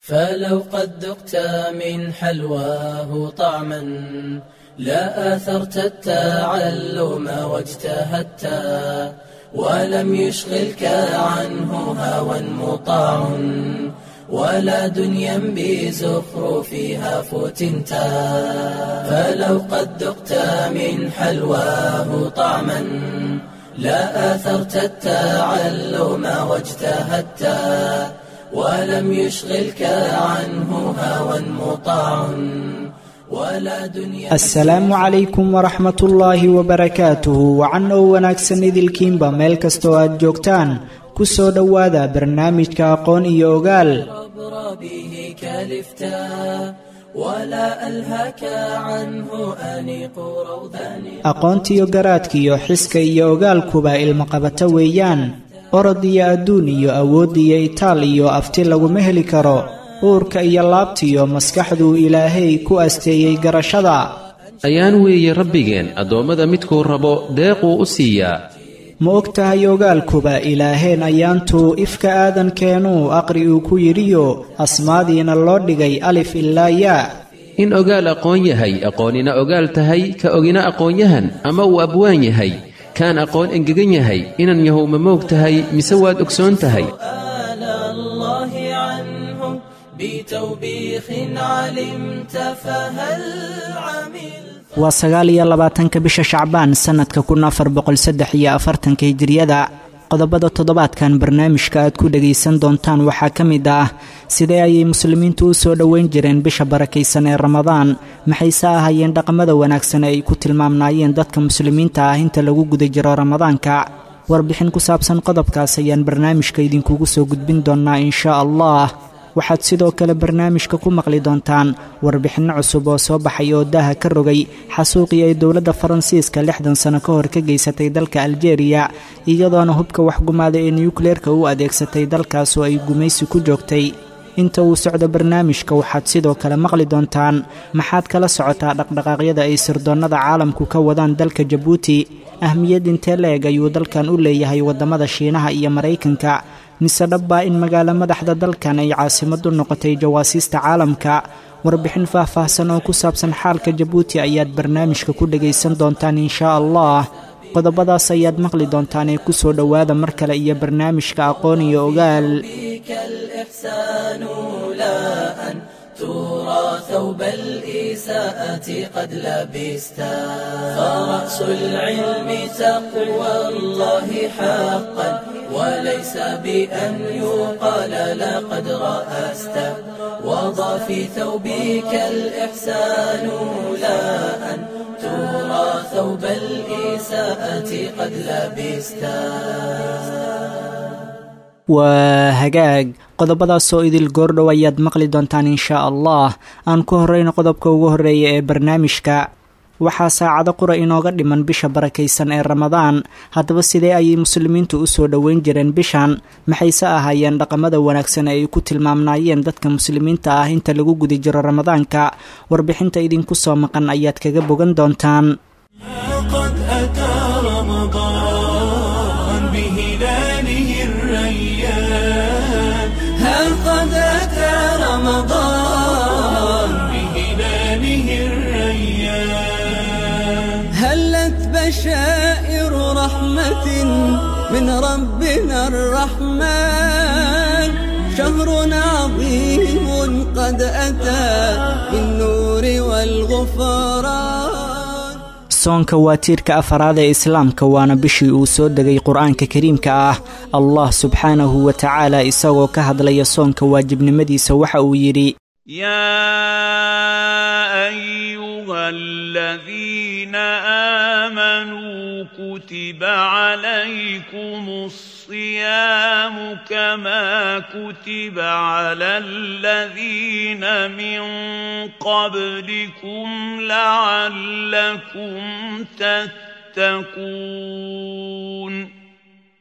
فلو قد ذقت من حلواه طعما لا آثرت التعلم واجتهدت ولم يشغلك عنه هوى مطاع ولا دنيا بزخرفها فتنت فلو قد ذقت من حلواه طعما لا آثرت التعلم واجتهدت ولم يشغلك عنه هوى مطاع ولا دنيا asalaamu calaykum waraxmat ullaahi wabarakaatuhu wacan oo wanaagsan idilkiinba meel kastoo aad joogtaan ku soo dhowaada barnaamijka aqoon iyo ogaal عبر به كلفتا ولا ألهك عنه أنيق روضان aqoontiyo garaadkiyo xiska iyo ogaalkuba ilmaqabato weeyaan orod iyo adduun iyo awood iyo itaal iyo afti laguma heli karo uurka iyo laabtiyo maskaxduu ilaahay ku asteeyey garashada ayaan weeye rabbigeen addoommada midkuu rabo deequu u siiyaa ma og tahay ogaalkuba ilaaheen ayaantuu ifka aadankeenuu aqri uu ku yidhiyo asmaadiina loo dhigay alif ilaa yaa in ogaal aqoon yahay aqoonina ogaal tahay ka ogina aqoonyahan ama uu abwaan yahay kaan aqoon engegan yahay inan yahow ma moog tahay mise waad ogsoon tahay سؤال الله عنه بتوبيخ علمت فهل عملت waa sagaal iyo labaatanka bisha shacbaan sannadka kun afar boqol saddex iyo afartanka hijiriyada qodobada toddobaadkan barnaamijka aad ku dhagaysan doontaan waxaa ka mid ah sidee ayay muslimiintu u soo dhoweyn jireen bisha barakaysan ee ramadaan maxayse ahaayeen dhaqamada wanaagsan ee ay ku tilmaamnaayeen dadka muslimiinta ah inta lagu guda jiro ramadaanka warbixin ku saabsan qodobkaas ayaan barnaamijka idinkugu soo gudbin doonnaa inshaa allah waxaad sidoo kale barnaamijka ku maqli doontaan warbixinno cusub oo soo baxay oo daaha ka rogay xasuuqii ay dowladda faransiiska lixdan sano ka hor ka geysatay dalka aljeeriya iyadoona hubka waxgumaada ee nukleerka u adeegsatay dalkaas oo ay gumaysi ku joogtay inta uu socdo barnaamijka waxaad sidoo kale maqli doontaan maxaad kala socotaa dhaqdhaqaaqyada ay sirdoonnada caalamku ka wadaan dalka jabuuti ahmiyad intee la-eg ayuu dalkan u leeyahay waddamada shiinaha iyo maraykanka mise dhabbaa in magaalo madaxda dalkan ay caasimad u noqotay jawaasiista caalamka warbixin faah-faahsan oo ku saabsan xaalka jabuuti ayaad barnaamijka ku dhagaysan doontaan inshaa allah qodobadaas ayaad maqli doontaan ee ku soo dhowaada mar kale iyo barnaamijka aqoon iyo ogaal بك الإحسان لا أن ترى ثوب الإساءة قد لبستا فرأس العلم تقوى الله حقا وليس بأن يقال لقد رأست وضع في ثوبك الإحسان لا أن ترى ثوب الإساءة قد لبستا waa hagaag qodobadaasoo idil goordhow ayaad maqli doontaan inshaa allah aan ku horreyno qodobka ugu horreeya ee barnaamijka waxaa saacado qura inooga dhiman bisha barakaysan ee ramadaan haddaba sidee ayay muslimiintu u soo dhoweyn jireen bishan maxayse ahaayeen dhaqamada wanaagsan ee ay ku tilmaamnaayeen dadka muslimiinta ah inta lagu guda jiro ramadaanka warbixinta idinku soo maqan ayaad kaga bogan doontaan قد أتى رمضان بهلاله الريان ها قد أتى رمضان بهلاله الريان هلت بشائر رحمة من ربنا الرحمن شهر عظيم قد أتى بالنور والغفران soonka waa tiirka afaraad ee islaamka waana bishii uu soo degay qur-aanka kariimka ah allah subxaanahu wa tacaala isagoo ka hadlaya soonka waajibnimadiisa waxa uu yidhi يا ايها الذين امنوا كتب عليكم الصيام كما كتب على الذين من قبلكم لعلكم تتقون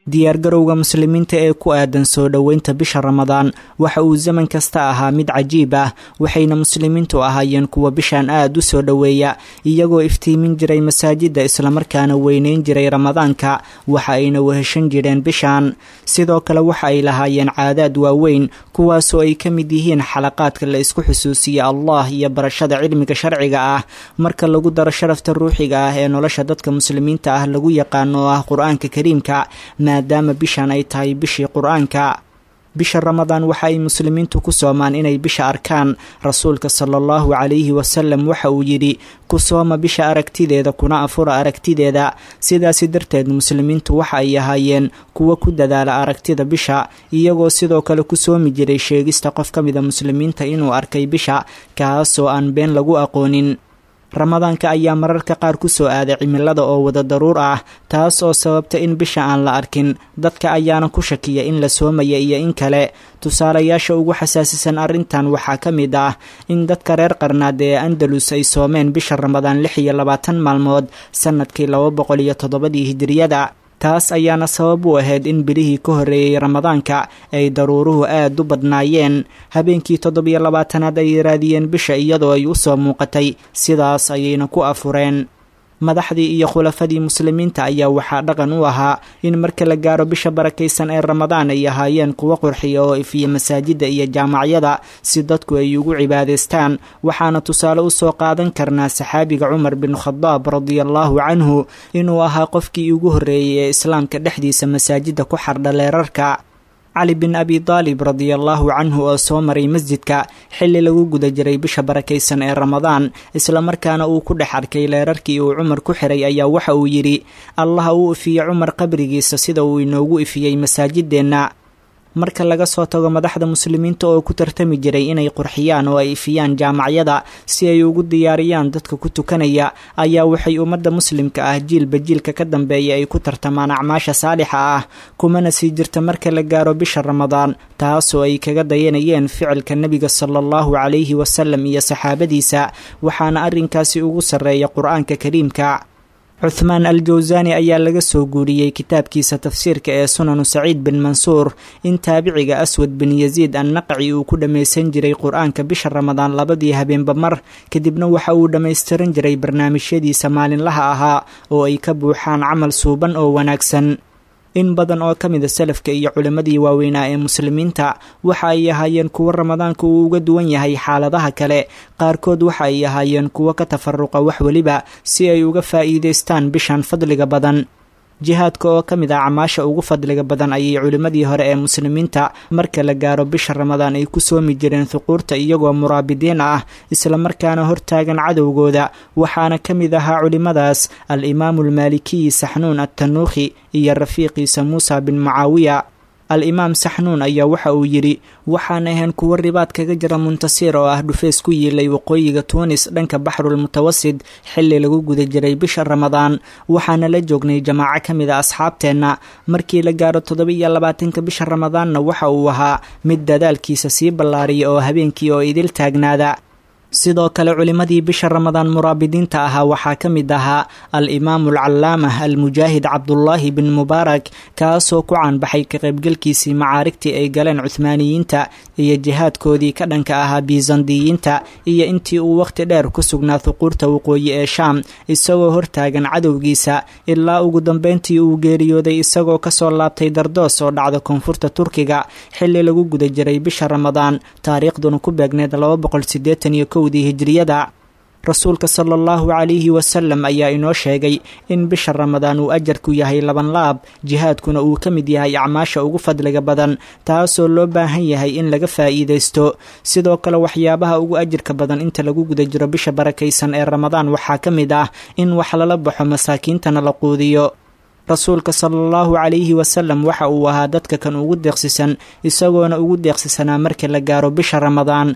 diyaargarowga muslimiinta ee ku aadan soo dhoweynta bisha ramadaan waxa uu zaman kasta ahaa mid cajiib ah waxayna muslimiintu ahaayeen kuwa bishan aad u soo dhoweeya iyagoo iftiimin jiray masaajidda islamarkaana weyneyn jiray ramadaanka waxa ayna weheshan jireen bishan sidoo kale waxa ay lahaayeen caadaad waaweyn kuwaasoo ay ka mid yihiin xalaqaadka la isku xusuusiya allah iyo barashada cilmiga sharciga ah marka lagu daro sharafta ruuxiga ah ee nolosha dadka muslimiinta ah lagu yaqaano oo ah qur-aanka kariimka maadaama bishan ay tahay bishii qur-aanka bisha ramadaan waxa ay muslimiintu ku soomaan inay bisha arkaan rasuulka sala allahu calayhi wasalam waxa uu yidhi ku sooma bisha aragtideeda kuna afura aragtideeda sidaasi darteed muslimiintu waxa ay ahaayeen kuwa ku dadaala aragtida bisha iyagoo sidoo kale ku soomi jiray sheegista qof ka mida muslimiinta inuu arkay bisha kaasoo aan been lagu aqoonin ramadaanka ayaa mararka qaar ku soo aaday cimilada oo wada daruur ah taas oo sababta in bisha aan la arkin dadka ayaana ku shakiya in la soomaya iyo in kale tusaalayaasha ugu xasaasisan arrintan waxaa ka mid ah in dadka reer qarnaad ee andalus ay soomeen bisha ramadaan lix iyo labaatan maalmood sannadkii laba boqol iyo toddobadii hijiriyada taas ayaana sabab u ahayd in bilihii ka horreeyey ramadaanka ay daruuruhu aad u badnaayeen habeenkii toddobiyo labaatanaad ay raadiyeen bisha iyadoo ay u soo muuqatay sidaas ayayna ku afureen madaxdii iyo khulafadii muslimiinta ayaa waxaa dhaqan u ahaa in marka la gaaro bisha barakaysan ee ramadaan ay ahaayeen kuwo qurxiya oo ifiya masaajidda iyo jaamacyada si dadku ay ugu cibaadaystaan waxaana tusaale u soo qaadan karnaa saxaabiga cumar bin khadaab radiallahu canhu inuu ahaa qofkii ugu horreeyey ee islaamka dhexdiisa masaajidda ku xardha leerarka cali bin abi daalib radiallahu canhu oo soo maray masjidka xilli lagu guda jiray bisha barakaysan ee ramadaan islamarkaana uu ku dhex arkay leerarkii uu cumar ku xiray ayaa waxa uu yidhi allaha uu ifiyey cumar qabrigiisa sida uu inoogu ifiyey masaajideenna marka laga soo tago madaxda muslimiinta oo ku tartami jiray inay qurxiyaan oo ay ifiyaan jaamacyada si ay ugu diyaariyaan dadka ku tukanaya ayaa waxay ummadda muslimka ah jiilba jiilka ka dambeeya ay ku tartamaan acmaasha saalixa ah kumana sii jirta marka la gaaro bisha ramadaan taasoo ay kaga dayanayeen ficilka nebiga sala allahu calayhi wasalam iyo saxaabadiisa waxaana arrinkaasi ugu sarreeya qur-aanka kariimka cuthmaan al jawsani ayaa laga soo guuriyey kitaabkiisa tafsiirka ee sunanu saciid bin mansuur in taabiciga aswad bin yasiid annaqci uu ku dhammaysan jiray qur-aanka bisha ramadaan labadii habeenba mar kadibna waxa uu dhammaystiran jiray barnaamijyadiisa maalinlaha ahaa oo ay ka buuxaan camal suuban oo wanaagsan in badan oo ka mida salafka iyo culimmadii waaweynaa ee muslimiinta waxa ay ahaayeen kuwo ramadaanka uu uga duwan yahay xaaladaha kale qaarkood waxa ay ahaayeen kuwo ka tafaruqa wax weliba si ay uga faa'iidaystaan bishan fadliga badan jihaadka oo ka mid ah camaasha ugu fadliga badan ayay culimmadii hore ee muslimiinta marka la gaaro bisha ramadaan ay ku soomi jireen huquurta iyagoo muraabidiin ah islamarkaana hortaagan cadowgooda waxaana ka mid ahaa culimmadaas al-imaamu almaalikiyi saxnuun attanuukhi iyo rafiiqiisa muusa bin mucaawiya al-imaam saxnuun ayaa waxa uu yidhi waxaan ahayn kuwo ribaad kaga jira muntasiir oo ah dhufeys ku yiilay waqooyiga tuunis dhanka baxrul mutawasid xilli lagu guda jiray bisha ramadaan waxaana la joognay jamaaco ka mid a asxaabteenna markii la gaaro toddoba iyo labaatanka bisha ramadaanna waxa uu ahaa mid dadaalkiisa sii ballaariya oo habeenkii oo idil taagnaada sidoo kale culimmadii bisha ramadaan muraabidiinta ahaa waxaa ka mid ahaa al-imaamu alcallaamah almujaahid cabdullaahi bin mubaarak kaasoo ku caanbaxay ka qaybgalkiisii macaarigtii ay galeen cuhmaaniyiinta iyo jihaadkoodii ka dhanka ahaa biisandiyiinta iyo intii uu wakhti dheer ku sugnaa huquurta waqooyi ee shaam isagoo hortaagan cadowgiisa ilaa ugu dambeyntii uu geeriyooday isagoo kasoo laabtay dardoos oo dhacda koonfurta turkiga xilli lagu guda jiray bisha ramadaan taariikhduna ku beegneed laba boqol sideetan iyo kowdii hijriyada rasuulka sala allahu calayhi wasalam ayaa inoo sheegay in bisha ramadaan uu ajarku yahay laban laab jihaadkuna uu ka mid yahay acmaasha ugu fadliga badan taasoo loo baahan yahay in laga faa'iidaysto sidoo kale waxyaabaha ugu ajirka badan inta lagu guda jiro bisha barakaysan ee ramadaan waxaa ka mid ah in wax lala baxo masaakiintana la quudiyo rasuulka sala allahu calayhi wasalam waxa uu ahaa dadka kan ugu deeqsisan isagoona ugu deeqsisanaa marka la gaaro bisha ramadaan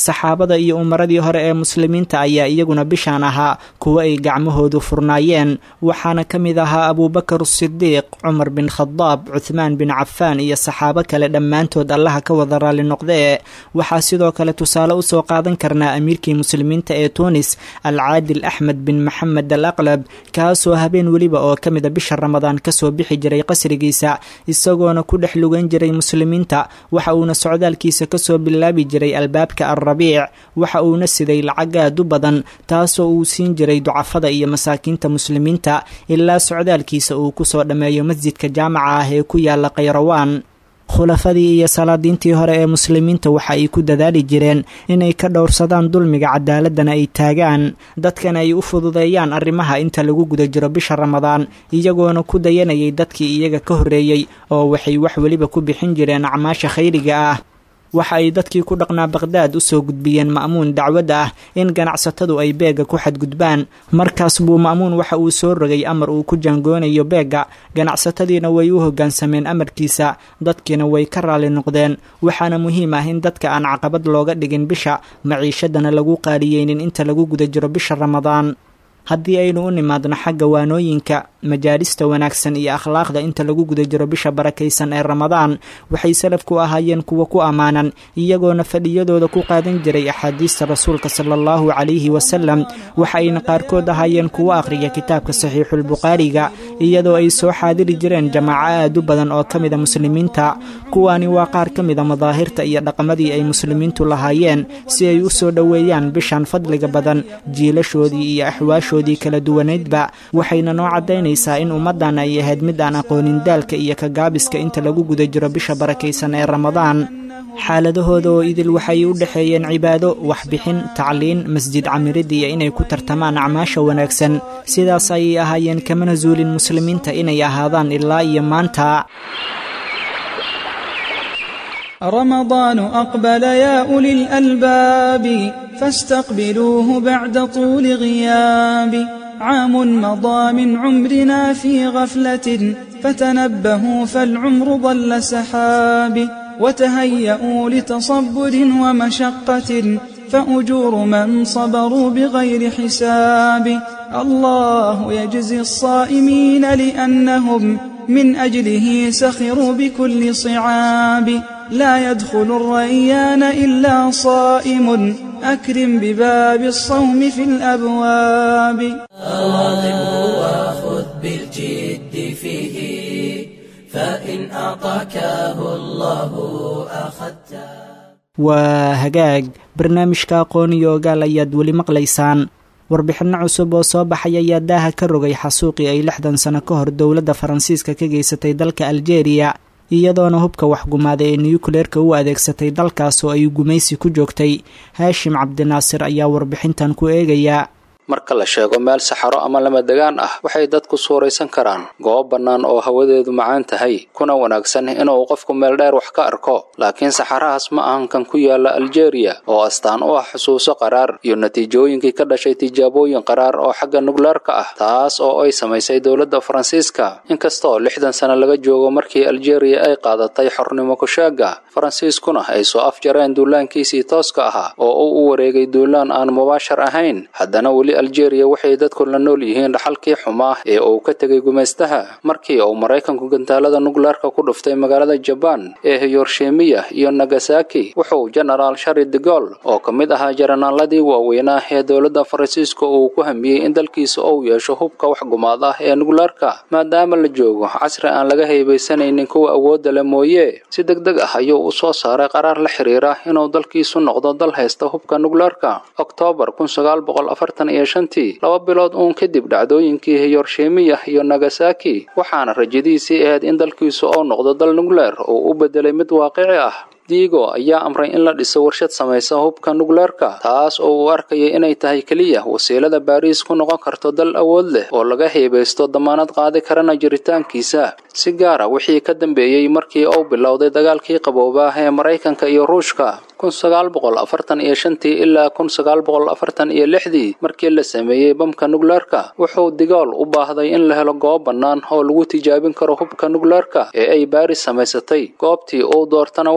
saxaabada iyo umaradii hore ee muslimiinta ayaa iyaguna bishaan ahaa kuwo ay gacmahoodu furnaayeen waxaana ka mid ahaa abuubakar sidiiq cumar bin khadaab cuthmaan bin cafaan iyo saxaabo kale dhammaantood allaha ka wada raalli noqdee waxaa sidoo kale tusaale usoo qaadan karnaa amiirkii muslimiinta ee tuunis alcaadil axmed bin maxamed al aqlab kaasoo habeen weliba oo ka mida bisha ramadaan kasoo bixi jiray qasrigiisa isagoona ku dhex lugan jiray muslimiinta waxa uuna socdaalkiisa kasoo bilaabi jiray albaabka alrabiic waxa uuna siday lacag aad u badan taasoo uu siin jiray ducafada iyo masaakiinta muslimiinta ilaa socdaalkiisa uu kusoo dhammeeyo masjidka jaamaca ah ee ku yaala khayrawaan khulafadii iyo salaadiintii hore ee muslimiinta waxa ay ku dadaali jireen inay ka dhowrsadaan dulmiga cadaaladana ay taagaan dadkana ay u fududeeyaan arrimaha inta lagu guda jiro bisha ramadaan iyagoona ku dayanayay dadkii iyaga ka horreeyey oo waxay wax weliba ku bixin jireen acmaasha khayriga ah waxa ay dadkii ku dhaqnaa baqhdaad u soo gudbiyeen ma'muun dacwadda ah in ganacsatadu ay beegga ku xadgudbaan markaas buu ma'muun waxa uu soo rogay amar uu ku jaangoonayo beegga ganacsatadiina way u hoggaansameen amarkiisa dadkiina way ka raalli noqdeen waxaana muhiim ah in dadka aan caqabad looga dhigin bisha maciishadana lagu qaaliyeynin inta lagu guda jiro bisha ramadaan haddii aynu u nimaadno xagga waanooyinka majaalista wanaagsan iyo akhlaaqda inta lagu guda jiro bisha barakaysan ee ramadaan waxay salafku ahaayeen kuwa ku ammaanan iyagoona fadhiyadooda ku qaadan jiray axaadiista rasuulka sala allahu calayhi wasalam waxa ayna qaarkood ahaayeen kuwo akhriya kitaabka saxiixulbukhaariga iyadoo ay soo xaadiri jireen jamaaco aad u badan oo ka mida muslimiinta kuwaani waa qaar ka mida madaahirta iyo dhaqamadii ay muslimiintu lahaayeen si ay u soo dhoweeyaan bishan fadliga badan jiilashoodii iyo axwaashoodii kala duwanaydba waxayna noo caddaynaysaa in ummaddan ay ahayd mid aan aqoonin daalka iyo kagaabiska inta lagu guda jiro bisha barakaysan ee ramadaan xaaladahooda oo idil waxay u dhexeeyeen cibaado waxbixin tacliin masjid camirid iyo inay ku tartamaan acmaasha wanaagsan sidaas ayay ahaayeen kamana zuulin muslimiinta inay ahaadaan ilaa iyo maanta رمضان أقبل يا أولي الألباب فاستقبلوه بعد طول غياب عام مضى من عمرنا في غفلة فتنبهوا فالعمر ضل سحاب وتهيئوا لتصبر ومشقة فأجور من صبروا بغير حساب الله يجزي الصائمين لأنهم من أجله سخروا بكل صعاب لا يدخل الريان إلا صائم أكرم بباب الصوم في الأبواب أواظبه وخذ بالجد فيه فإن أعطاكه الله أخذته waa hagaag barnaamijka aqoon iyo ogaal ayaad weli maqlaysaan warbixinno cusub oo soo baxay ayaa daaha ka rogay xasuuqii ay lixdan sano ka hor dowladda faransiiska ka geysatay dalka aljeeriya iyadoona hubka waxgumaaday ee niyukleerka u adeegsatay dalkaas oo ay gumaysi ku joogtay haashim cabdinaasir ayaa warbixintan ku eegayaa marka la sheego meel saxaro ama lamadegaan ah waxay dadku suuraysan karaan goob bannaan oo hawadeedu macaan tahay kuna wanaagsan inuu qofku meel dheer wax ka arko laakiin saxarahaas ma ahan kan ku yaala aljeeriya oo astaan u ah xusuuso qaraar iyo natiijooyinkii ka dhashay tijaabooyin qaraar oo xagga nukleerka ah taas oo ay samaysay dowladda faransiiska inkastoo lixdan sano laga joogo markii aljeeriya ay qaadatay xornimo kusheega faransiiskuna ay soo afjareen duulaankiisii tooska ahaa oo uu u wareegay duulaan aan mubaashar ahayn haddana weli aljeeriya waxay dadku la nool yihiin dhaxalkii xumaa ee uu ka tegay gumaystaha markii uu maraykanku gantaalada nukleerka ku dhuftay magaalada jabaan ee hiyorshemiya iyo nagasaki wuxuu genaraal shari de gol oo ka mid ahaa jaranaaladii waaweynaa ee dowladda faransiiska uu ku hamiyey in dalkiisa uu yeesho hubka wax gumaad ah ee nukleerka maadaama la joogo casri aan laga haybaysanaynin kuwa awoodda le mooye si deg deg ah ayuu u soo saaray qaraar la xiriira inuu dalkiisu noqdo dal haysta hubka nukleerka oktoobar iyo shantii laba bilood uun kadib dhacdooyinkii hiyorshemiya iyo nagasaki waxaana rajadiisii ahayd in dalkiisu uu noqdo dal nukleer oo u bedelay mid waaqici ah diigo ayaa amray in la dhiso warshad samaysa hubka nukleerka taas oo uu arkayay inay tahay keliya wasiilada baariis ku noqon karto dal awood leh oo laga heebaysto damaanad qaadi karana jiritaankiisa si gaara wixii ka dambeeyey markii uu bilowday dagaalkii qaboobaa ee maraykanka iyo ruushka iyo shantii ilaa iyo lixdii markii la sameeyey bamka nukleerka wuxuu digool u baahday in la helo goob bannaan oo lagu tijaabin karo hubka nukleerka ee ay baaris samaysatay goobtii uu doortana waxay noqotay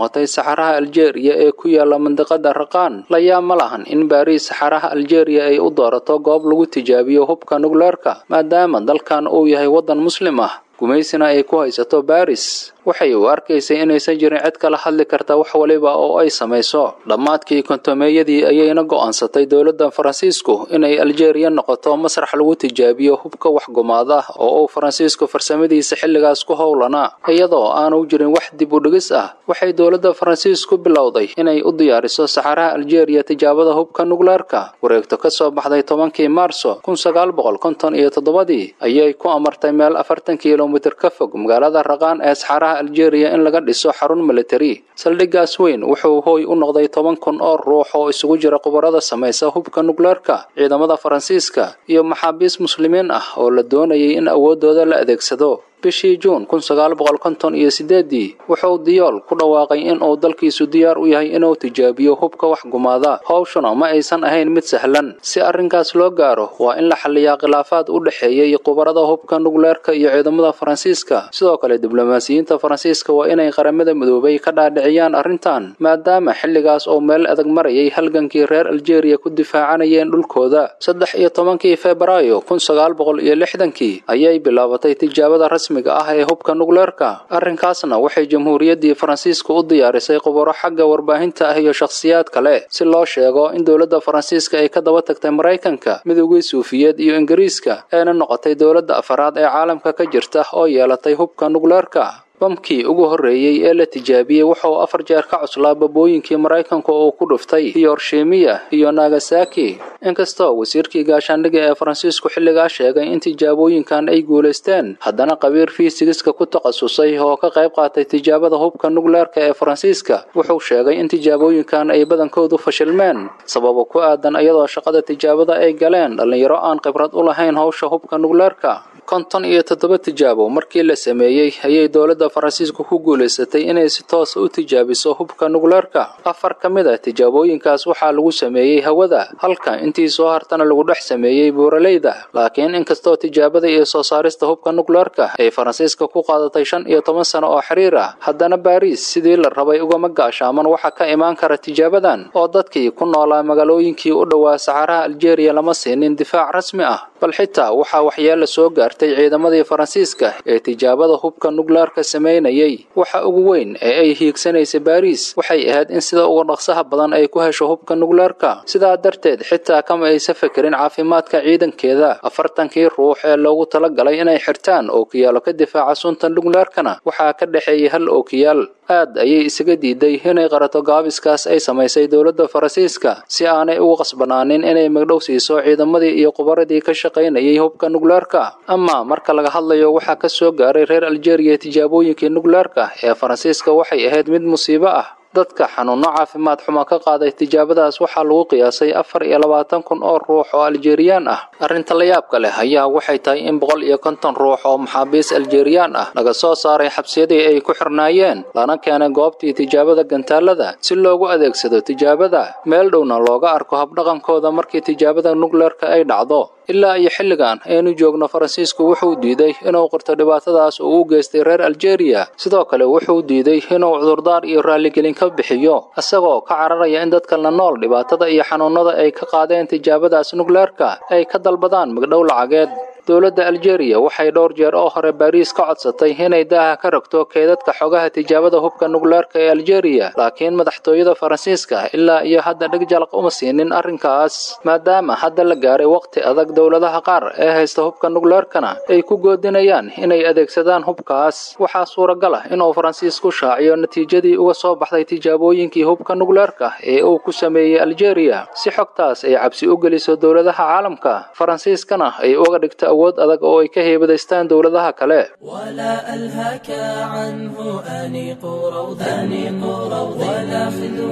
noqotay saxaraha aljeeriya ee ku yaala mandiqada raqaan layaa ma lahan in baariis saxaraha aljeeriya ay u doorato goob lagu tijaabiyo hubka nukleerka maadaama dalkan uu yahay waddan muslim ah gumaysina ay ku haysato baris waxay u arkaysay inaysan jirin cid kala hadli karta wax waliba oo ay samayso dhammaadkii kontomeeyadii ayayna go'aansatay dowladda faransiisku inay aljeeriya noqoto masrax lagu tijaabiyo hubka waxgumaad ah oo uu faransiisku farsamadiisa xilligaas ku howlanaa iyadoo aanu jirin wax dib u dhigis ah waxay dowladda faransiisku bilowday inay u diyaariso saxaraha aljeeriya tijaabada hubka nukleerka wareegto ka soo baxday tobankii maarso kun sagaal boqol konton iyo toddobadii ayay ku amartay meel afartan kilomitir ka fog magaalada raqaan ee saxaraha aljeeriya in laga dhiso xarun militari saldhiggaas weyn wuxuu hooy u noqday toban kun oo ruux oo isugu jira khubarada samaysa hubka nukleerka ciidamada faransiiska iyo maxaabiis muslimiin ah oo la doonayay in awooddooda la adeegsado bishii juun kun sagaal boqol konton iyo sideedii wuxuu diyool ku dhawaaqay in uu dalkiisu diyaar u yahay inuu tijaabiyo hubka wax gumaada howshuna ma aysan ahayn mid sahlan si arrinkaas loo gaaro waa in la xalliyaa khilaafaad u dhexeeyay khubarada hubka nukleerka iyo ciidamada faransiiska sidoo kale diblomaasiyiinta faransiiska waa inay qaramada midoobay ka dhaadhiciyaan arrintan maadaama xilligaas uu meel adag marayay halgankii reer aljeeriya ku difaacanayeen dhulkooda saddex iyo tobankii febraayo kun sagaal boqol iyo lixdankii ayay bilaabatay tijaabada rasmiga ah ee hubka nukleerka arrinkaasna waxay jamhuuriyaddii faransiiska u diyaarisay khubaro xagga warbaahinta ah iyo shakhsiyaad kale si loo sheego in dowladda faransiiska ay ka daba tagtay maraykanka midoogii suufiyeed iyo ingiriiska eena noqotay dowladda afaraad ee caalamka ka jirta oo yeelatay hubka nukleerka bamkii ugu horreeyey ee la tijaabiyey wuxuu afar jeer ka cuslaa babooyinkii maraykanku uu ku dhuftay hiroshimiya iyo nagasaki inkastoo wasiirkii gaashaandhiga ee faransiisku xilligaa sheegay in tijaabooyinkan ay guulaysteen haddana qabiir fiisigiska ku takhasusay oo ka qayb qaatay tijaabada hubka nukleerka ee faransiiska wuxuu sheegay in tijaabooyinkan ay badankoodu fashilmeen sababo ku aadan iyadoo shaqada tijaabada ay galeen dhallinyaro aan khibrad u lahayn howsha hubka nukleerka konton iyo toddoba tijaabo markii la sameeyey ayay dowladda faransiisku ku guulaysatay inay si toosa u tijaabiso hubka nukleerka afar ka mid ah tijaabooyinkaas waxaa lagu sameeyey hawada halka intii soo hartana lagu dhex sameeyey buuraleyda laakiin inkastoo tijaabada iyo soo saarista hubka nukleerka ay faransiiska ku qaadatay shan iyo toban sano oo xiriir ah haddana baariis sidii la rabay ugama gaashaaman waxa ka imaan kara tijaabadan oo dadkii ku noolaa magaalooyinkii u dhowaa saxaraha aljeeriya lama siinin difaac rasmi ah bal xitaa waxaa waxyeella soo gaartay ciidamadii faransiiska ee tijaabada hubka nukleerka samaynayay waxa ugu weyn ee ay hiigsanaysay baariis waxay ahayd in sida uga dhaqsaha badan ay ku hesho hubka nukleerka sidaa darteed xitaa kama aysa fekerin caafimaadka ciidankeeda afartankii ruux ee loogu talagalay inay xirtaan ookiyaalo ka difaaca sunta nukleerkana waxaa ka dhexeeyay hal ookiyaal aad ayay isaga diiday inay qarato gaabiskaas ay samaysay dowladda faransiiska si aanay ugu qasbanaanin inay magdhow siiso ciidamadii iyo qubaradii ka shaqaynayay hubka nukleerka ama marka laga hadlayo waxaa ka soo gaaray reer aljeeriya tijaabooyinkii nukleerka ee faransiiska waxay ahayd mid musiibo ah dadka xanuunno caafimaad xumo ka qaaday tijaabadaas waxaa lagu qiyaasay afar iyo labaatan kun oo ruux oo aljeeriyaan ah arrinta la yaabka leh ayaa waxay tahay in boqol iyo konton ruux oo maxaabiis aljeeriyaan ah laga soo saaray xabsiyadii ay ku xirnaayeen lana keenay goobtii tijaabada gantaalada si loogu adeegsado tijaabada meel dhowna looga arko habdhaqankooda markii tijaabada nukleerka ay dhacdo ilaa iyo xilligan aynu joogno faransiisku wuxuu diiday inuu qirto dhibaatadaas uu u geystay reer aljeeriya sidoo kale wuxuu diiday inuu cudurdaar iyo raalligelin ka bixiyo isagoo ka cararaya in dadka la nool dhibaatada iyo xanuunada ay ka qaadeen tijaabadaas nukleerka ay ka dalbadaan magdhow lacageed dowladda aljeeriya waxay dhowr jeer oo hore baariis ka codsatay inay daaha ka rogto keedadka xogaha tijaabada hubka nukleerka ee aljeeriya laakiin madaxtooyada faransiiska ilaa iyo hadda dheg jalaq uma siinin arrinkaas maadaama hadda la gaaray waqti adag dowladaha qaar ee haysta hubka nukleerkana ay ku goodinayaan inay adeegsadaan hubkaas waxaa suuragal ah inuu faransiisku shaaciyo natiijadii uga soo baxday tijaabooyinkii hubka nukleerka ee uu ku sameeyey aljeeriya si xogtaas ay cabsi u geliso dowladaha caalamka faransiiskana ay uga dhigto awood adag oo ay ka heebadaystaan dowladaha kale ولا ألهك عنه أنيق روض أنيق روض ولا خذ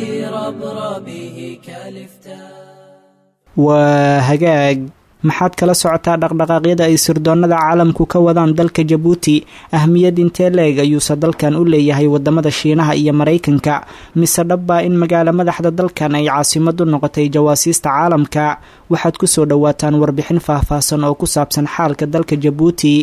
بربربه كالفتاء waa hagaag maxaad kala socotaa dhaqdhaqaaqyada ay sirdoonnada caalamku ka wadaan dalka jabuuti ahmiyad intee leeg ayuuse dalkan u leeyahay wadamada shiinaha iyo maraykanka mise dhabbaa in magaalo madaxda dalkan ay caasimad u noqotay jawaasiista caalamka waxaad ku soo dhowaataan warbixin faahfaahsan oo ku saabsan xaalka dalka jabuuti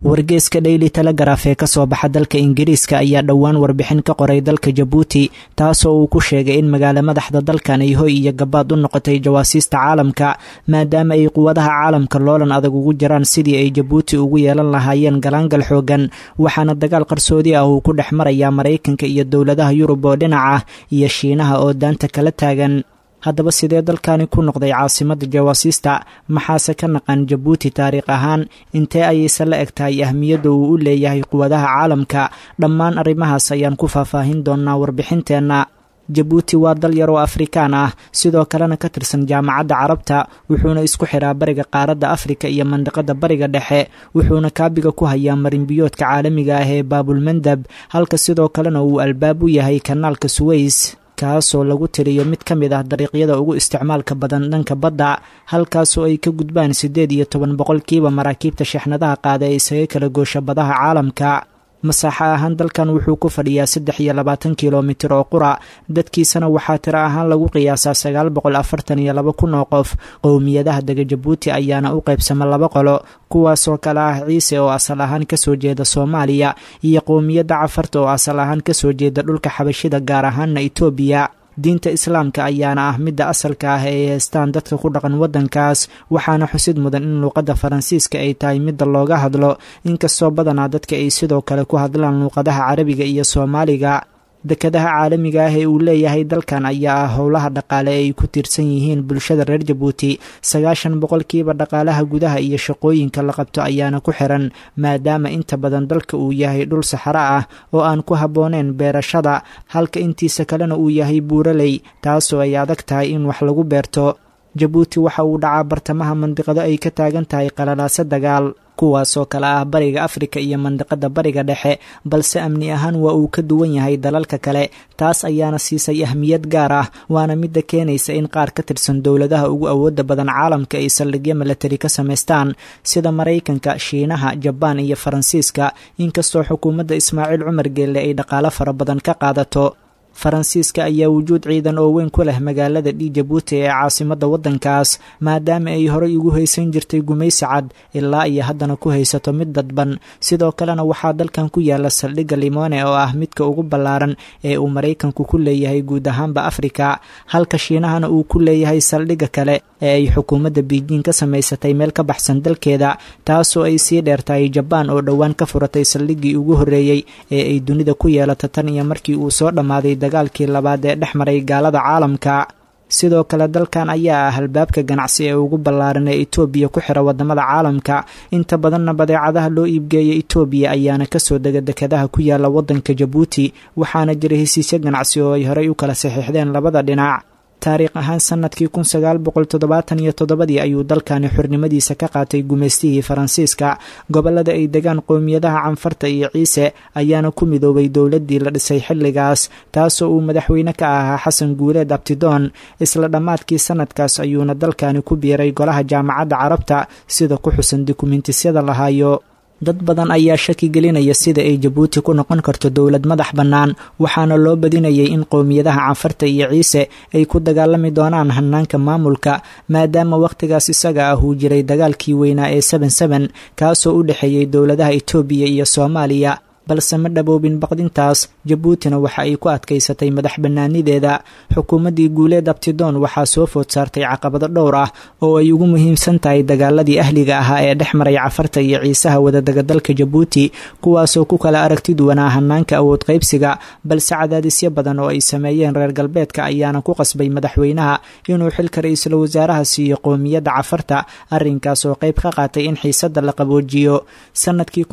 wargeeska daily telegraf ee kasoo baxa dalka ingiriiska ayaa dhowaan warbixin ka qoray dalka jabuuti taasoo uu ku sheegay in magaalo madaxda dalkan ay hoy iyo gabaad u noqotay jawaasiista caalamka maadaama ay quwadaha caalamka loolan adag ugu jiraan sidii ay jabuuti ugu yeelan lahaayeen galaangal xoogan waxaana dagaal qarsoodi ah uu ku dhex marayaa maraykanka iyo dowladaha yurub oo dhinaca iyo shiinaha oo daanta kala taagan haddaba sidee dalkani ku noqday caasimadda jawaasiista maxaase ka naqan jabuuti taariikh ahaan intee ayayse la eg tahay ahmiyadda uu u leeyahay quwadaha caalamka dhammaan arrimahaas ayaan ku faahfaahin doonnaa warbixinteenna jabuuti waa dal yar oo afrikaan ah sidoo kalena ka tirsan jaamacadda carabta wuxuuna isku xiraa bariga qaaradda afrika iyo mandiqada bariga dhexe wuxuuna kaabiga ku hayaa marinbiyoodka caalamiga ah ee baabulmandab halka sidoo kalena uu albaab u yahay kanaalka suweys kaasoo lagu tiriyo mid ka mid ah dariiqyada ugu isticmaalka badan dhanka badda halkaasoo ay ka gudbaan siddeed iyo toban boqolkiiba maraakiibta shexnadaha qaada ee isaga kala goosha badaha caalamka masaaxo ahaan dalkan wuxuu ku fadhiyaa saddex iyo labaatan kilomitir oo qura dadkiisana waxaa tiro ahaan lagu qiyaasaa sagaal boqol afartan iyo laba kun oo qof qowmiyadaha dega jabuuti ayaana u qaybsama laba qolo kuwaasoo kale ah ciise oo asal ahaan kasoo jeeda soomaaliya iyo qowmiyadda cafarta oo asal ahaan kasoo jeeda dhulka xabashida gaar ahaana itoobiya diinta islaamka ayaana ah midda asalka ah ee ay haystaan dadka ku dhaqan waddankaas waxaana xusid mudan in luuqadda faransiiska ay tahay midda looga hadlo inkastoo badanaa dadka ay sidoo kale ku hadlaan luuqadaha carabiga iyo soomaaliga dekadaha caalamiga ah ee uu leeyahay dalkan ayaa ah howlaha dhaqaale ee ay ku tiirsan yihiin bulshada reer jabuuti sagaashan boqolkiiba dhaqaalaha gudaha iyo shaqooyinka la qabto ayaana ku xiran maadaama inta badan dalka uu yahay dhul saxaro ah oo aan ku habbooneyn beerashada halka intiisa kalena uu yahay buuraley taasoo ay adag tahay in wax lagu beerto jabuuti waxa uu dhacaa bartamaha mandiqado ay ka taagan tahay qalalaaso dagaal kuwaasoo kale ah bariga afrika iyo mandiqada bariga dhexe balse amni ahaan waa uu ka duwan yahay dalalka kale taas ayaana siisay ahmiyad gaar ah waana midda keenaysa in qaar ka tirsan dowladaha ugu awooda badan caalamka ay saldhigyo milatari ka samaystaan sida maraykanka shiinaha jabaan iyo faransiiska inkastoo xukuumadda ismaaciil cumar geelle ay dhaqaalo fara badan ka qaadato faransiiska ayaa wujuud ciidan oo weyn ku leh magaalada dhi jabuuti ee caasimadda waddankaas maadaama ay horey ugu haysan jirtay gumaysi cad ilaa iyo haddana ku haysato mid dadban sidoo kalena waxaa dalkan ku yaala saldhigga limone oo ah midka ugu ballaaran ee uu maraykanku ku leeyahay guud ahaanba afrika halka shiinahana uu ku leeyahay saldhigga kale ee ay xukuumadda biijiin ka samaysatay meel ka baxsan dalkeeda taasoo ay sii dheertahay jabaan oo dhowaan ka furatay saldhiggii ugu horreeyey ee ay dunida ku yeelato tan iyo markii uu soo dhammaaday dagaalkii labaad ee dhex maray gaalada caalamka sidoo kale dalkan ayaa ah albaabka ganacsi ee ugu ballaaran ee itoobiya ku xira wadamada caalamka inta badanna badeecadaha loo iibgeeya itoobiya ayaana kasoo dega dekadaha ku yaala wadanka jabuuti waxaana jira hesiisyo ganacsi oo ay horey u kala saxiixdeen labada dhinac taariikh ahaan sanadkii kun sagaal boqol toddobaatan iyo toddobadii ayuu dalkani xornimadiisa ka qaatay gumaystihii faransiiska gobolada ay degaan qowmiyadaha canfarta iyo ciise ayaana ku midoobay dowladdii la dhisay xilligaas taasoo uu madaxweyne ka ahaa xasan guuleed abtidoon isla dhammaadkii sanadkaas ayuuna dalkani ku biiray golaha jaamacadda carabta sida ku xusan dukumentisyada lahaayo dad badan ayaa shaki gelinaya sida ay jabuuti ku noqon karto dowlad madax bannaan waxaana loo badinayay in qowmiyadaha canfarta iyo ciise ay ku dagaalami doonaan hanaanka maamulka maadaama wakhtigaas isaga ah uu jiray dagaalkii weynaa ee seben seben kaasoo u dhexeeyey dowladaha itoobiya iyo soomaaliya balse ma dhaboobin baqdintaas jabuutina waxa ay ku adkaysatay madax bannaanideeda xukuumaddii guuleed abtidoon waxaa soo food saartay caqabado dhowr ah oo ay ugu muhiimsan tahay dagaaladii ahliga ahaa ee dhex maray cafarta iyo ciisaha wadadaga dalka jabuuti kuwaasoo ku kala aragti duwanaa hanaanka awood qaybsiga balse cadaadisyo badan oo ay sameeyeen reer galbeedka ayaana ku qasbay madaxweynaha inuu xilka ra-iisul wasaaraha siiyo qowmiyadda cafarta arrinkaas oo qayb ka qaatay in xiisadda la qaboojiyo sanadkii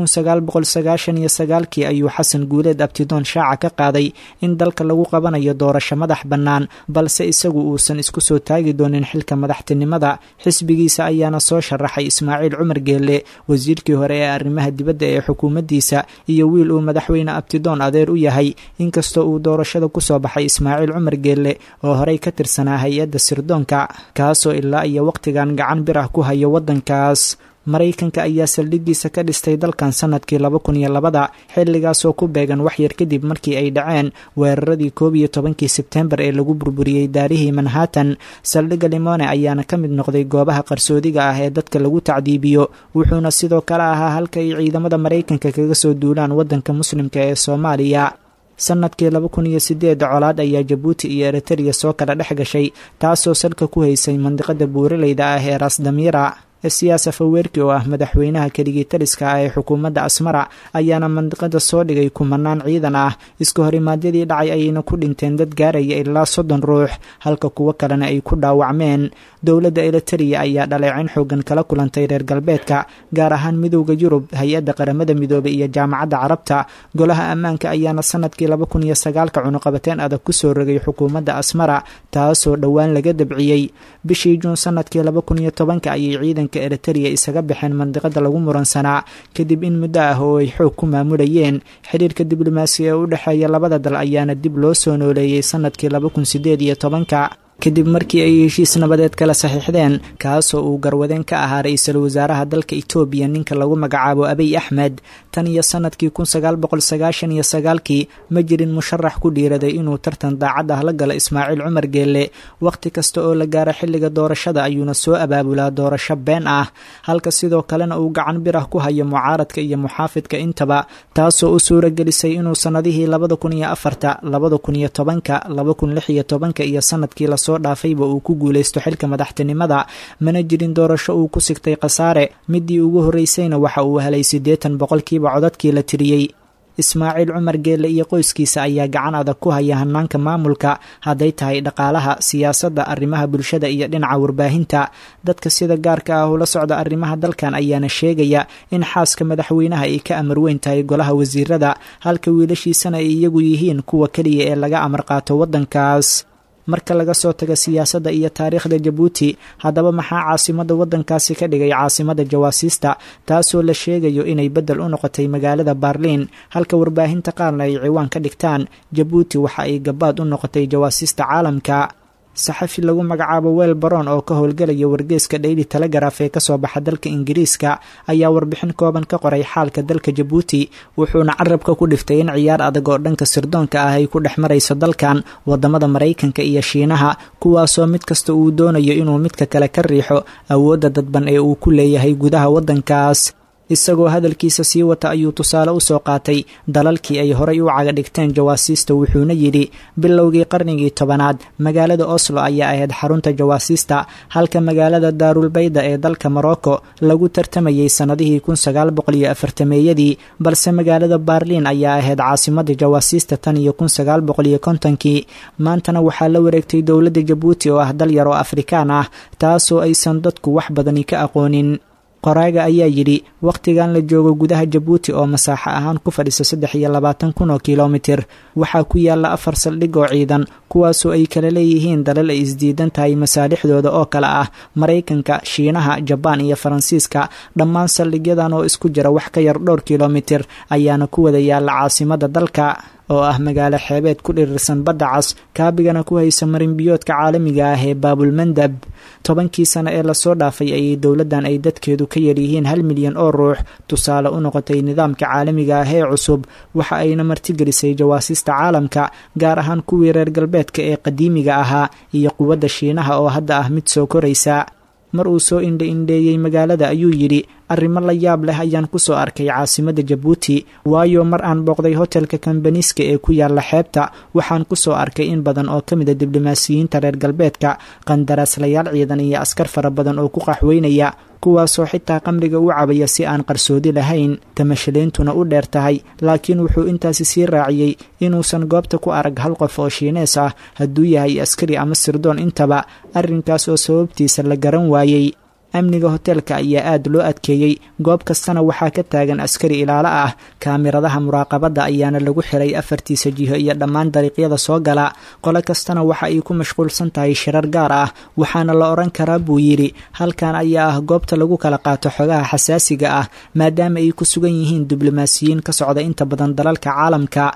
kii ayuu xasan guuleed abtidoon shaaca ka qaaday in dalka lagu qabanayo doorasho madax bannaan balse isagu uusan isku soo taagi doonin xilka madaxtinimada xisbigiisa ayaana soo sharaxay ismaaciil cumar geelle wasiirkii hore ee arrimaha dibadda ee xukuumaddiisa iyo wiil uu madaxweyne abtidoon adeer u yahay inkastoo uu doorashada ku soo baxay ismaaciil cumar geelle oo horey ka tirsanaa hay-adda sirdoonka kaasoo ilaa iyo wakhtigan gacan bir ah ku hayo waddankaas maraykanka ayaa saldhiggiisa ka dhistay dalkan sanadkii laba kun iyo labada xilligaasoo ku beegan waxyar kadib markii ay dhaceen weeraradii koob iyo tobankii sebtembar ee lagu burburiyey daarihii manhattan saldhigga limone ayaana ka mid noqday goobaha qarsoodiga ah ee dadka lagu tacdiibiyo wuxuuna sidoo kale ahaa halka ay ciidamada maraykanka kaga soo duulaan waddanka muslimka ee soomaaliya sanadkii laba kun iyo sideed colaad ayaa jabuuti iyo eritreya soo kala dhex gashay taasoo salka ku haysay mandiqada buuraleyda ah ee rasdamira siyaasa faweerki oo ah madaxweynaha keligii taliska ah ee xukuumadda asmara ayaana mandiqada soo dhigay kumanaan ciidan ah iska horimaadyadii dhacay ayayna ku dhinteen dad gaaraya ilaa soddon ruux halka kuwo kalena ay ku dhaawacmeen dowladda eritreya ayaa dhaleecin xoogan kala kulantay reer galbeedka gaar ahaan midowda yurub hay-adda qaramada midoobay iyo jaamacadda carabta golaha ammaanka ayaana sanadkii laba kun iyo sagaalka cunuqabateen adag kusoo rogay xukuumadda asmara taasoo dhowaan laga dabciyey bishii juun sanadkii laba kun iyo tobanka ayay ciidanka eritreya isaga baxeen mandiqada lagu muransanaa kadib in muddo ah oo ay xoog ku maamulayeen xiriirka diblomaasi ee u dhexeeya labada dal ayaana dib loo soo nooleeyey sanadkii laba kun sideed iyo tobanka kadib markii ay heshiis nabadeed kala saxiixdeen kaasoo uu garwadeen ka ahaa ra-iisul wasaaraha dalka itoobiya ninka lagu magacaabo abiy axmed tan iyo sanadkii kun sagaal boqol sagaashan iyo sagaalkii ma jirin musharax ku dhiiraday inuu tartan daacad ah la galo ismaaciil cumar geelle wakhti kasta oo la gaaro xilliga doorashada ayuuna soo abaabulaa doorasho been ah halka sidoo kalena uu gacan bir ah ku hayo mucaaradka iyo muxaafidka intaba taasoo u suura gelisay inuu sannadihii labada kun iyo afarta labada kun iyo tobanka laba kun lix iyo tobanka iyo sanadkii la soo dhaafayba uu ku guulaysto xilka madaxtinimada mana jirin doorasho uu ku sigtay khasaare midii ugu horreysayna waxa uu helay siddeetan boqolkiiba codadkii la tiriyey ismaaciil cumar geelle iyo qoyskiisa ayaa gacan adag ku haya hanaanka maamulka hadday tahay dhaqaalaha siyaasadda arrimaha bulshada iyo dhinaca warbaahinta dadka sida gaarka ah ula socda arrimaha dalkan ayaana sheegaya in xaaska madaxweynaha ay ka amar weyn tahay golaha wasiirada halka wiilashiisana ay iyagu yihiin kuwa keliya ee laga amar qaato waddankaas marka laga soo tago siyaasadda iyo taariikhda jabuuti haddaba maxaa caasimadda waddankaasi ka dhigay caasimada jawaasiista taasoo la sheegayo inay beddel u noqotay magaalada baarliin halka warbaahinta qaarna ay ciwaan ka dhigtaan jabuuti waxa ay gabaad u noqotay jawaasiista caalamka saxafi lagu magacaabo weel baroon oo ka howlgelaya wargeeska dhayli telegraf ee kasoo baxa dalka ingiriiska ayaa warbixin kooban ka qoray xaalka dalka jabuuti wuxuuna carabka ku dhiftay in ciyaar adag oo dhanka sirdoonka ah ay ku dhex marayso dalkan wadamada maraykanka iyo shiinaha kuwaasoo mid kasta uu doonayo inuu midka kale ka riixo awoodda dadban ee uu ku leeyahay gudaha waddankaas isagoo hadalkiisa sii wata ayuu tusaale u soo qaatay dalalkii ay horay u caga dhigteen jawaasiista wuxuuna yidhi bilowgii qarnigii tobanaad magaalada oslo ayaa ahayd xarunta jawaasiista halka magaalada daarulbayda ee dalka morocco lagu tartamayey sannadihii kun sagaal boqol iyo afartameeyadii balse magaalada baarliin ayaa ahayd caasimada jawaasiista tan iyo kun sagaal boqol iyo kontonkii maantana waxaa la wareegtay dowladda jabuuti oo ah dal yar oo afrikaan ah taasoo aysan dadku wax badani ka aqoonin qoraaga ayaa yidhi wakhtigan la joogo gudaha jabuuti oo masaaxo ahaan ku fadhisa saddex iyo labaatan kun oo kilomitir waxaa ku yaalla afar saldhig oo ciidan kuwaasoo ay kala leeyihiin dalal ay isdiidan tahay masaalixdooda oo kale ah maraykanka shiinaha jabaan iyo faransiiska dhammaan saldhigyadan oo isku jira wax ka yar dhowr kilomitir ayaana ku wada yaalla caasimada dalka oo ah magaalo xeebeed ku dhirirsan badda cas kaabigana ku haysa marinbiyoodka caalamiga ah ee baabulmandab tobankii sano ee lasoo dhaafay ayay dowladdan ay dadkeedu ka yaryihiin hal milyan oo ruux tusaale u noqotay nidaamka caalamiga ah ee cusub waxa ayna martigelisay jawaasiista caalamka gaar ahaan kuwii reer galbeedka ee qadiimiga ahaa iyo quwadda shiinaha oo hadda ah mid soo koraysa mar uu soo indha indheeyey magaalada ayuu yidhi arrimo la yaab leh ayaan ku soo arkay caasimadda jabuuti waayo mar aan booqday hotelka kambaniiska ee ku yaalla xeebta waxaan ku soo arkay in badan oo ka mid a diblomaasiyiinta reer galbeedka qandaraaslayaal ciidan iyo askar fara badan oo ku qaxweynaya kuwaasoo xitaa qamriga u cabaya si aan qarsoodi lahayn tamashaleentuna u dheer tahay laakiin wuxuu intaasi sii raaciyey inuusan goobta ku arag hal qof oo shiinees ah hadduu yahay askari ama sirdoon intaba arrinkaas oo sababtiisa la garan waayey amniga hoteelka ayaa aad loo adkeeyey goob kastana waxaa ka taagan askari ilaalo ah kaamiradaha muraaqabadda ayaana lagu xiray afartiisa jiho iyo dhammaan dariiqyada soo gala qolo kastana waxa ay ku mashquulsan tahay shirar gaar ah waxaana la odhan karaa buu yidhi halkan ayaa ah goobta lagu kala qaato xogaha xasaasiga ah maadaama ay ku sugan yihiin diblomaasiyiin ka socda inta badan dalalka caalamka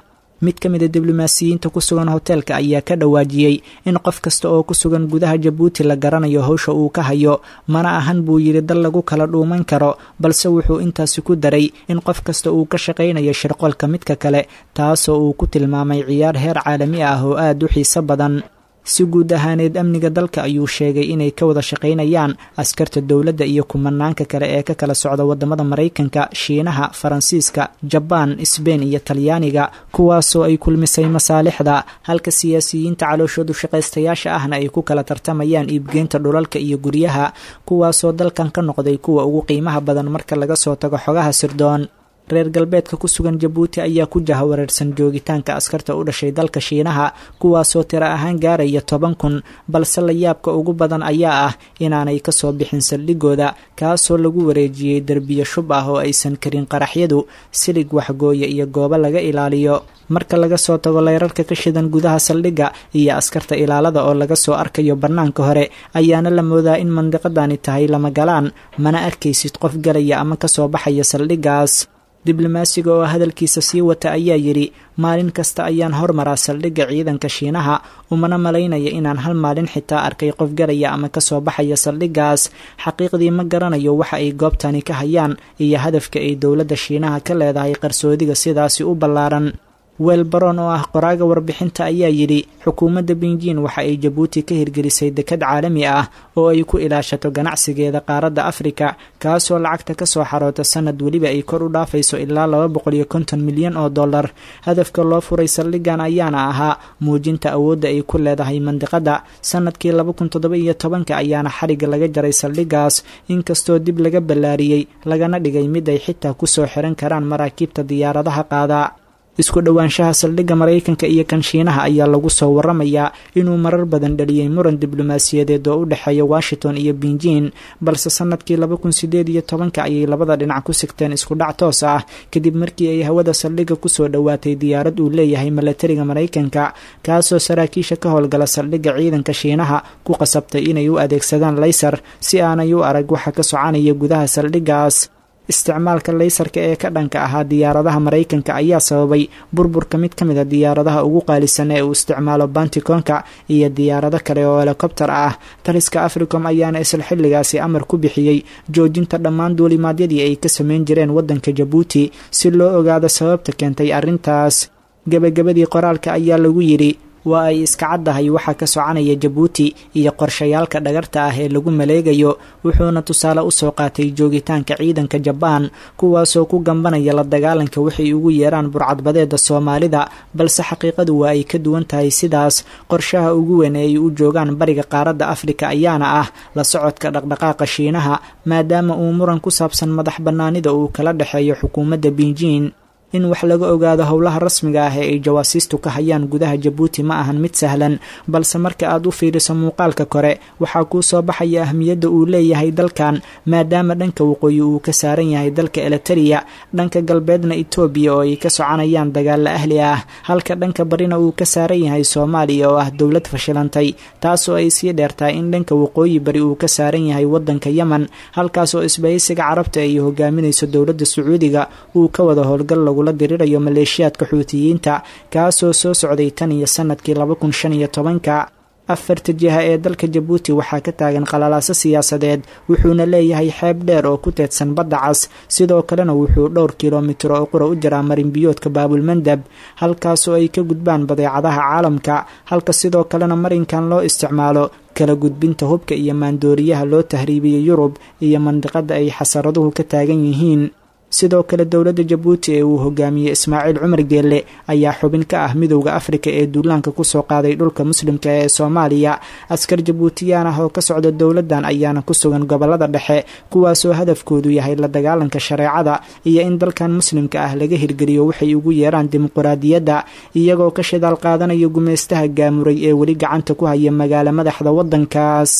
mid ka mid a diblomaasiyiinta ku sugan hoteelka ayaa ka dhawaajiyey in qof kasta oo ku sugan gudaha jabuuti la garanayo howsha uu ka hayo mana ahan buu yidhi dal lagu kala dhuuman karo balse wuxuu intaasi ku daray in qof kasta uu ka shaqaynayo shirqolka midka kale taasoo uu ku tilmaamay ciyaar heer caalami ah oo aad u xiiso badan si guud ahaaneed amniga dalka ayuu sheegay inay ka wada shaqaynayaan askarta dowladda iyo kumanaanka kale ee ka kala socda wadamada maraykanka shiinaha faransiiska jabaan sbein iyo talyaaniga kuwaasoo ay kulmisay masaalixda halka siyaasiyiinta calooshoodu shaqaystayaasha ahna ay ku kala tartamayaan iibgeynta dhulalka iyo guryaha kuwaasoo dalkan ka noqday kuwa ugu qiimaha badan marka laga soo tago xogaha sirdoon reer galbeedka ku sugan jabuuti ayaa ku jahawareersan joogitaanka askarta u dhashay dalka shiinaha kuwaasoo tiro ahaan gaaraya toban kun balse layaabka ugu badan ayaa ah inaanay kasoo bixin saldhigooda kaasoo lagu wareejiyey derbiyo shub ah oo aysan karin qaraxyadu silig waxgooya iyo goobo laga ilaaliyo marka laga soo tago leyrarka ka shidan gudaha saldhigga iyo askarta ilaalada oo laga soo arkayo bannaanka hore ayaana la moodaa in mandiqadani tahay lama galaan mana arkaysid qof galaya ama kasoo baxaya saldhiggaas diblomaasiga oo hadalkiisa sii wata ayaa yidhi maalin kasta ayaan hormaraa saldhigga ciidanka shiinaha umana malaynaya inaan hal maalin xitaa arkay qof galaya ama kasoo baxaya saldhiggaas xaqiiqdii ma garanayo waxa ay goobtani ka hayaan iyo hadafka ay dowladda shiinaha ka leedahay qarsoodiga sidaasi u ballaaran weelbaroon oo ah qoraaga warbixinta ayaa yidhi xukuumadda binjiin waxa ay jabuuti ka hirgelisay dekad caalami ah oo ay ku ilaashato ganacsigeeda qaaradda afrika kaasoo lacagta kasoo xaroota sanad weliba ay kor u dhaafayso ilaa laba boqol iyo konton milyan oo dollar hadafka loo furay saldhiggan ayaana ahaa muujinta awoodda ay ku leedahay mandiqadda sanadkii laba kun toddoba iyo tobanka ayaana xariga laga jaray saldhiggaas inkastoo dib laga ballaariyey lagana dhigay mid ay xitaa kusoo xiran karaan maraakiibta diyaaradaha qaada isku dhowaanshaha saldhigga maraykanka iyo kan shiinaha ayaa lagu soo waramayaa inuu marar badan dhaliyey muran diblomaasiyadeed oo u dhexeeya washington iyo binjiin balse sanadkii laba kun sideed iyo tobanka ayay labada dhinac ku sigteen isku dhac toos ah kadib markii ay hawada saldhigga kusoo dhowaatay diyaarad uu leeyahay milatariga maraykanka kaasoo saraakiisha ka howlgala saldhigga ciidanka shiinaha ku qasabtay inay u adeegsadaan laysar si aanay u arag waxa ka soconaya gudaha saldhiggaas isticmaalka laysarka ee ka dhanka ahaa diyaaradaha maraykanka ayaa sababay burburka mid ka mid a diyaaradaha ugu qaalisan ee uu isticmaalo banticoonka iyo diyaarado kale oo helikobtar ah taliska africom ayaana isla xilligaasi amar ku bixiyey joojinta dhammaan duulimaadyadii ay ka sameyn jireen waddanka jabuuti si loo ogaado sababta keentay arrintaas gebagabadii qoraalka ayaa lagu yidhi waa ay iska caddahay waxaa ka soconaya jabuuti iyo qorshayaalka dhagarta ah ee lagu maleegayo wuxuuna tusaale usoo qaatay joogitaanka ciidanka jabaan kuwaasoo ku gambanaya la dagaalanka waxay ugu yeeraan burcadbadeeda soomaalida balse xaqiiqadu waa ay ka duwan tahay sidaas qorshaha ugu weyn ee ay u joogaan bariga qaaradda afrika ayaana ah la socodka dhaqdhaqaaqa shiinaha maadaama uu muran ku saabsan madax bannaanida uu kala dhexeeyo xukuumadda binjiin in wax laga ogaado howlaha rasmiga ah ee ay jawaasiistu ka hayaan gudaha jabuuti ma ahan mid sahlan balse marka aad u fiiriso muuqaalka kore waxaa kuu soo baxaya ahmiyadda uu leeyahay dalkan maadaama dhanka waqooyi uu ka saaran yahay dalka eliteria dhanka galbeedna etoobiya oo ay ka soconayaan dagaalla ahli ah halka dhanka barina uu ka saaran yahay soomaaliya oo ah dowlad fashilantay taasoo ay sii dheertahay in dhanka waqooyi bari uu ka saaran yahay waddanka yemen halkaas oo isbahaysiga carabta ay hogaaminayso dowladda sacuudiga uu ka wada howlgal lagu la dirirayo maleeshiyaadka xuutiyiinta kaasoo soo socday tan iyo sanadkii laba kun shan iyo tobanka afarta jiha ee dalka jabuuti waxaa ka taagan qalalaaso siyaasadeed wuxuuna leeyahay xeeb dheer oo ku teedsan badda cas sidoo kalena wuxuu dhowr kilomitir oo qura u jiraa marinbiyoodka baabulmandab halkaasoo ay ka gudbaan badeecadaha caalamka halka sidoo kalena marinkan loo isticmaalo kala gudbinta hubka iyo maandooriyaha loo tahriibiyey yurub iyo mandiqada ay xasaraduhu ka taagan yihiin sidoo kale dowladda jabuuti ee uu hogaamiyey ismaaciil cumar geelle ayaa xubin ka ah midowda afrika ee duulaanka kusoo qaaday dhulka muslimka ee soomaaliya askar jabuutiyaan ah oo ka socda dowladdan ayaana ku sugan gobolada dhexe kuwaasoo hadafkoodu yahay la dagaalanka shareecada iyo in dalkan muslimka ah laga hirgeliyo waxay ugu yeeraan dimuquraadiyadda iyagoo ka shidaal qaadanaya gumaystaha gaamuray ee weli gacanta ku haya magaalo madaxda waddankaas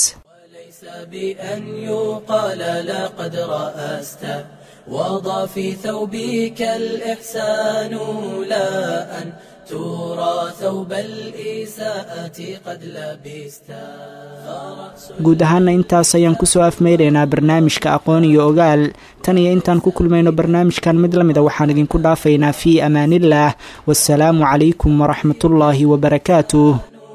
بأن يقال لقد رأست وضع في ثوبك الإحسان لا أن ترى ثوب الإساءة قد لبستا guud ahaana intaas ayaan kusoo afmeynaynaa barnaamijka aqoon iyo ogaal tan iyo intaan ku kulmayno barnaamijkan mid la mida waxaan idinku dhaafaynaa fii amaanillaah wasalaamu calaykum waraxmatullaahi wabarakaatuh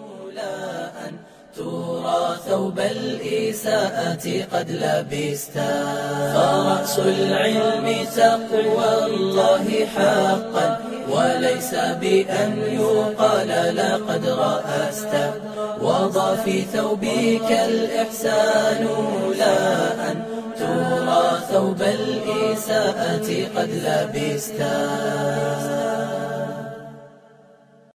ثوب الإساءة قد لبستا فرأس العلم تقوى الله حقا وليس بأن يقال لقد رأست وضع في ثوبك الإحسان لا أن ترى ثوب الإساءة قد لبستا